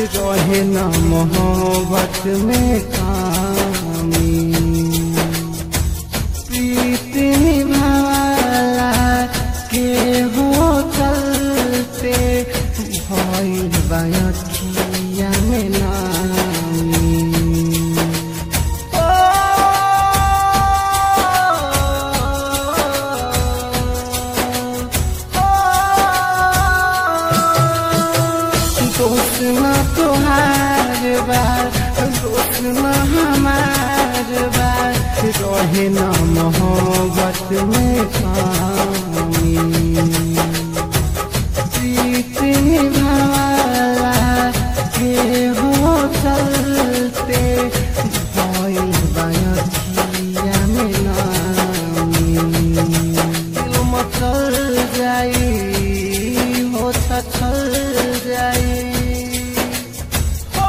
रहे न मोहब्बत में कामी प्रीत निभाला के हो चलते भइल बायखिया में नामी दोस्त न तोहार बार दोस्त न हमार बार रहे न मोहब्बत में कामी प्रीत निभाला के हो चलते भइल बायखिया में नामी दिल मचल जाई हो छल जाई हो,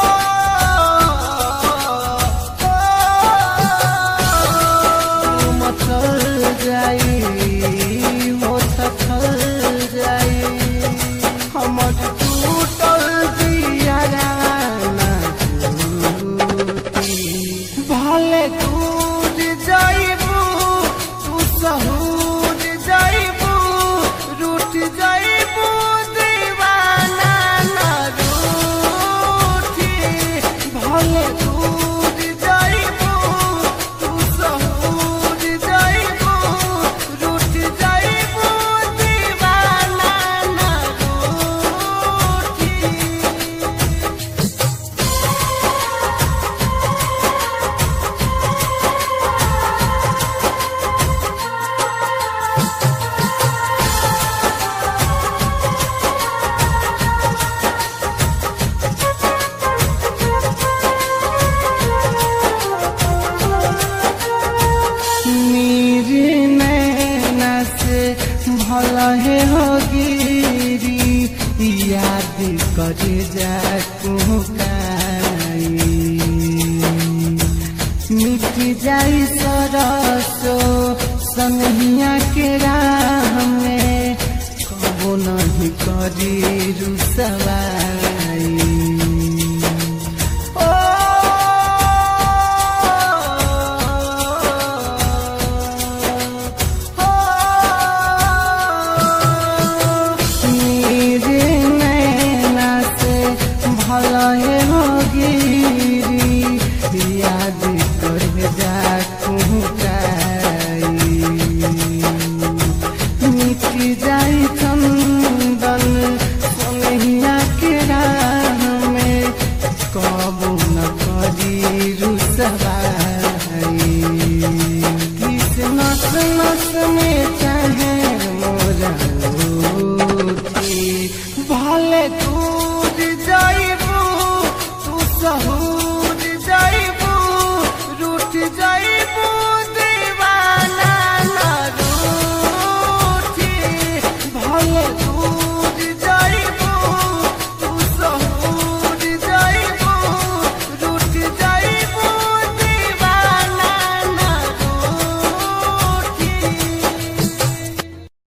दिल मचल जाई हो छल जाई हमर टूटल दियाराना टूटी भले दूर जाइबू तू सहूर जाइबू रूठ जाइबू दीवाना ना रूठी भले दूर जाइबू तू सहूर जाइबू रूठ जाइबू दीवाना ना रूठी मेरे नैना से भला है हो गिरी याद कर जा मिट जाई सरसो सनहिया के राह में कबो नहीं करी रुसवाई मेरे नैना से भला है हो गिरी याद कर जा मिट जाई चंदन सोनहिया के राह में कबू न करी रुसवा